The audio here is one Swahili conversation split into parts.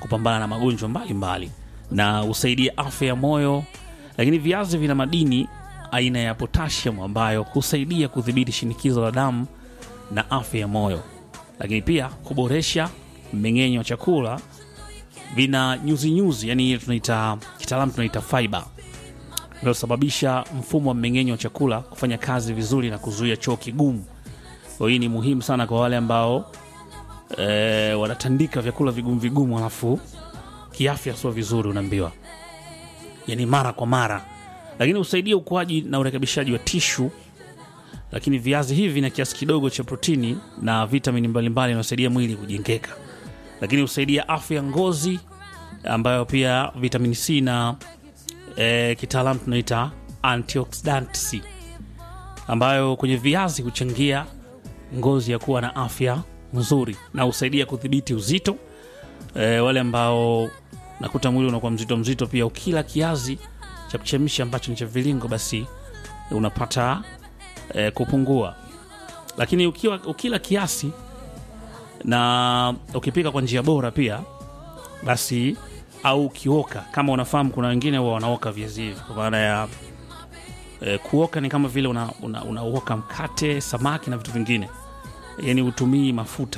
kupambana na magonjwa mbalimbali na husaidia afya ya moyo. Lakini viazi vina madini aina ya potassium ambayo husaidia kudhibiti shinikizo la damu na afya ya moyo, lakini pia kuboresha mmeng'enyo wa chakula. Vina nyuzi nyuzi, yani ile tunaita kitaalamu tunaita fiber inayosababisha mfumo wa mmeng'enyo wa chakula kufanya kazi vizuri na kuzuia choo kigumu. Kwa hii ni muhimu sana kwa wale ambao e, wanatandika vyakula vigumu vigumu, alafu kiafya sio vizuri, unaambiwa yani mara kwa mara, lakini husaidia ukuaji na urekebishaji wa tishu. Lakini viazi hivi vina kiasi kidogo cha protini na vitamini mbalimbali inayosaidia mwili kujengeka, lakini husaidia afya ya ngozi, ambayo pia vitamini C na e, kitaalamu tunaita antioxidants ambayo kwenye viazi huchangia ngozi ya kuwa na afya nzuri na husaidia kudhibiti uzito. E, wale ambao nakuta mwili unakuwa mzito mzito, pia ukila kiazi cha kuchemsha ambacho ni cha vilingo, basi unapata e, kupungua. Lakini ukiwa, ukila kiasi na ukipika kwa njia bora pia basi au ukioka, kama unafahamu, kuna wengine huwa wanaoka viazi hivi kwa maana ya e, kuoka ni kama vile unaoka una, una mkate, samaki na vitu vingine, yani utumii mafuta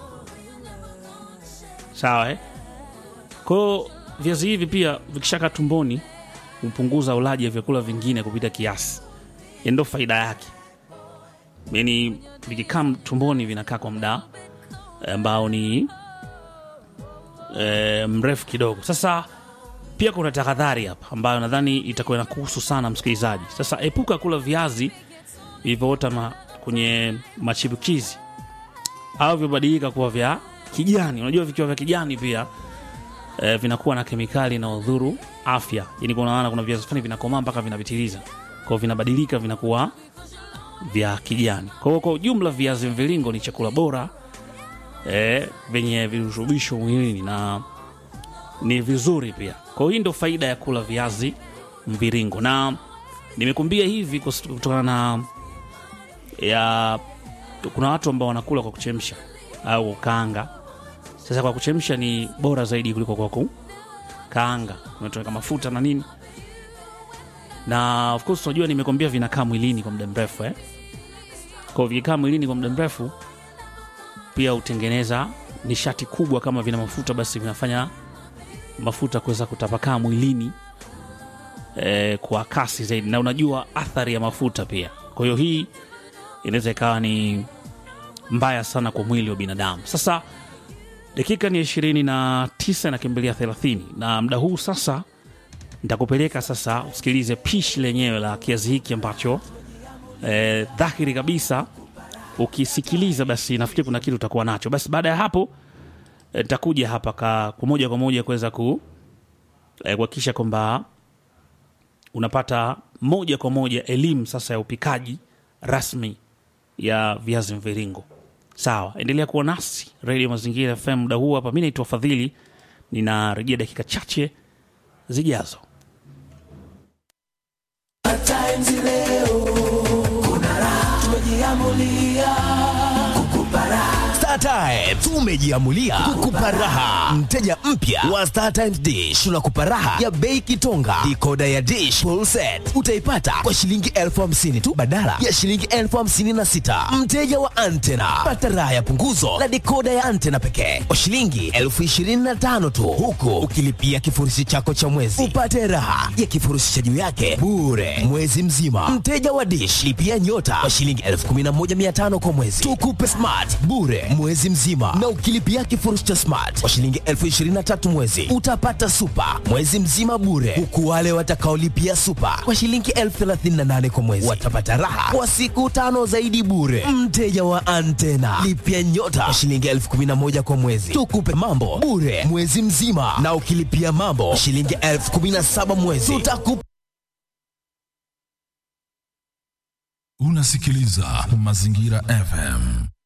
sawa eh? Kwao viazi hivi pia vikishaka tumboni hupunguza ulaji wa vyakula vingine kupita kiasi, ndo faida yake. Yani vikikaa tumboni vinakaa kwa muda ambao ni e, mrefu kidogo. Sasa pia kuna tahadhari hapa ambayo nadhani itakuwa inakuhusu sana msikilizaji. Sasa epuka kula viazi vilivyoota ma, kwenye machipukizi au vibadilika kuwa vya kijani. Unajua vikiwa vya kijani pia e, vinakuwa na kemikali na udhuru afya. Yani kuna maana kuna viazi fulani vinakomaa mpaka vinapitiliza, kwao vinabadilika vinakuwa vya kijani. Kwa hiyo kwa ujumla viazi mviringo ni chakula bora e, vyenye virutubisho mwilini na ni vizuri pia. Kwa hiyo hii ndo faida ya kula viazi mviringo, na nimekuambia hivi kutokana na ya kuna watu ambao wanakula kwa kuchemsha au kukaanga. Sasa kwa kuchemsha ni bora zaidi kuliko kwa kukaanga, unatoweka mafuta na nini, na of course unajua nimekwambia vinakaa mwilini kwa muda mrefu eh? Kwa vikikaa mwilini kwa muda mrefu pia hutengeneza nishati kubwa. Kama vina mafuta, basi vinafanya mafuta kuweza kutapakaa mwilini e, kwa kasi zaidi, na unajua athari ya mafuta pia. Kwa hiyo hii inaweza ikawa ni mbaya sana kwa mwili wa binadamu. Sasa dakika ni ishirini na tisa nakimbilia thelathini na muda huu sasa nitakupeleka sasa usikilize pishi lenyewe la kiazi hiki ambacho e, dhahiri kabisa ukisikiliza basi nafikiri kuna kitu utakuwa nacho. Basi baada ya hapo nitakuja e, hapa kwa moja kwa moja kuweza kuhakikisha e, kwamba unapata moja kwa moja elimu sasa ya upikaji rasmi ya viazi mviringo. Sawa, endelea kuwa nasi Radio Mazingira FM muda huu hapa. Mi naitwa Fadhili, ninarejea dakika chache zijazo. StarTimes tumejiamulia kukupa raha. Mteja mpya wa StarTimes Dish tunakupa raha ya bei kitonga. Dikoda ya Dish full set utaipata kwa shilingi elfu hamsini tu badala ya shilingi elfu hamsini na sita. Mteja wa antena pata raha ya punguzo la dikoda ya antena pekee kwa shilingi elfu ishirini na tano tu, huku ukilipia kifurushi chako cha mwezi upate raha ya kifurushi cha juu yake bure mwezi mzima. Mteja wa Dish lipia nyota kwa shilingi elfu kumi na moja mia tano kwa mwezi, tukupe smart bure mwezi mzima, na ukilipia kifurushi cha smart kwa shilingi elfu ishirini na tatu mwezi utapata super mwezi mzima bure, huku wale watakaolipia super kwa shilingi elfu thelathini na nane kwa mwezi watapata raha kwa siku tano zaidi bure. Mteja wa antena lipia nyota kwa shilingi elfu kumi na moja kwa mwezi, tukupe mambo bure mwezi mzima, na ukilipia mambo kwa shilingi elfu kumi na saba mwezi tutakupa Unasikiliza Mazingira FM.